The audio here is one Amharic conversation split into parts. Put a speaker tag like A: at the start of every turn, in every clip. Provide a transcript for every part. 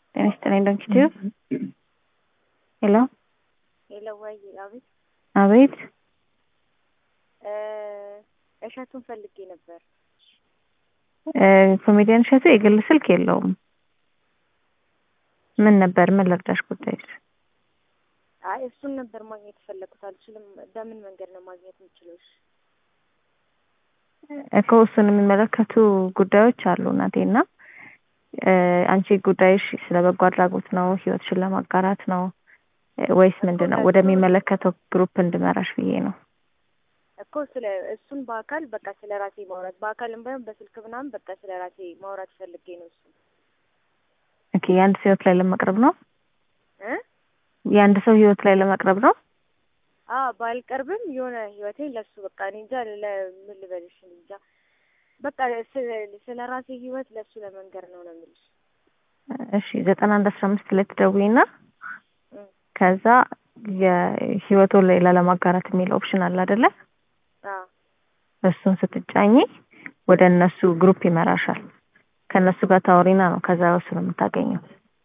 A: ጤና ይስጥልኝ ዶክተር ሄሎ
B: ሄሎ፣ ወይ አቤት።
A: አቤት
B: እሸቱን ፈልጌ ነበር።
A: ኮሜዲያን እሸቱ የግል ስልክ የለውም። ምን ነበር? ምን ልርዳሽ ጉዳይሽ?
B: አይ እሱን ነበር ማግኘት የፈለኩት። አልችልም። በምን መንገድ ነው ማግኘት የምችለው? እሺ
A: እኮ እሱን የሚመለከቱ ጉዳዮች አሉ እናቴ እና አንቺ ጉዳይሽ ስለ በጎ አድራጎት ነው? ህይወትሽን ለማጋራት ነው ወይስ ምንድን ነው? ወደሚመለከተው ግሩፕ እንድመራሽ ብዬ ነው።
B: እኮ ስለ እሱን በአካል በቃ ስለ ራሴ ማውራት በአካልም ባይሆን በስልክ ምናምን በቃ ስለ ራሴ ማውራት ፈልጌ ነው። እሱ
A: ኦኬ፣ የአንድ ሰው ህይወት ላይ ለመቅረብ ነው።
B: እ
A: የአንድ ሰው ህይወት ላይ ለመቅረብ ነው።
B: አዎ ባልቀርብም የሆነ ህይወቴን ለሱ በቃ እኔ እንጃ ለምን ልበልሽ እኔ እንጃ በቃ ስለ ራሴ ህይወት ለሱ ለመንገር ነው ነው የምልሽ።
A: እሺ ዘጠና አንድ አስራ አምስት ላይ ትደውይና ከዛ የህይወቱን ሌላ ለማጋራት የሚል ኦፕሽን አለ አይደለ?
B: አዎ
A: እሱን ስትጫኝ ወደ እነሱ ግሩፕ ይመራሻል። ከእነሱ ጋር ታወሪና ነው ከዛ እሱን የምታገኘው።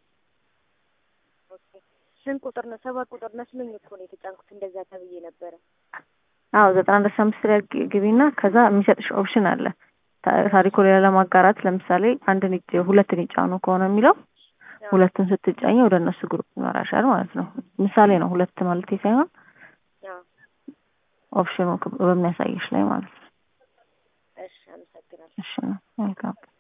B: ኦኬ። ስንት ቁጥር ነው? ሰባት ቁጥር መስሎኝ እኮ ነው የተጫንኩት። እንደዛ ተብዬ ነበረ።
A: አዎ ዘጠና አንድ አስራ አምስት ላይ ግቢና ከዛ የሚሰጥሽ ኦፕሽን አለ ታሪኩ ሌላ ለማጋራት ለምሳሌ አንድን ሁለትን ይጫኑ ከሆነ የሚለው ሁለቱን ስትጫኝ ወደ እነሱ ግሩፕ ይመራሻል ማለት ነው። ምሳሌ ነው ሁለት ማለት ሳይሆን ኦፕሽኑ በሚያሳይሽ ላይ ማለት ነው።
B: እሺ፣ አመሰግናለሁ።
A: እሺ፣ መልካም